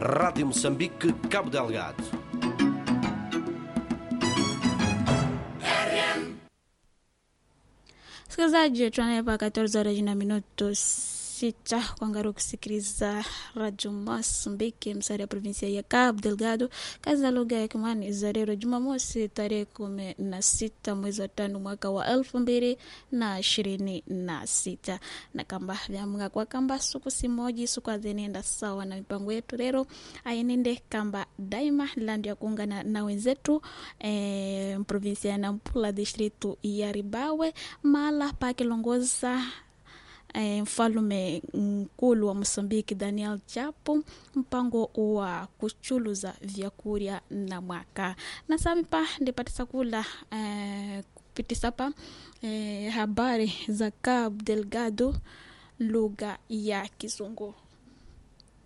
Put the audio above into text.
Rádio Moçambique, Cabo Delgado. Msikilizaji, tunanepa 14 horas na minuto sita kuangalia kusikiliza Radio Mozambique, msari ya provinsia ya Cabo Delgado, kazi za lugha ya Kimani za leo Jumamosi tarehe kumi na sita mwezi wa tano mwaka wa elfu mbili na ishirini na sita na kamba vyamga kwa kamba suku simoji suku azenenda sawa na mipango yetu lero ainende kamba daima landi ya kuungana na wenzetu eh, provinsia ya Nampula distritu ya Ribawe mala pakilongoza eh, mfalume mkulu wa Mosambiki Daniel Chapo mpango wa kuchuluza vyakurya na mwaka na samipa ndipatisa kula eh, kupitisa pa eh, habari za Cabo Delgado lugha ya Kizungu.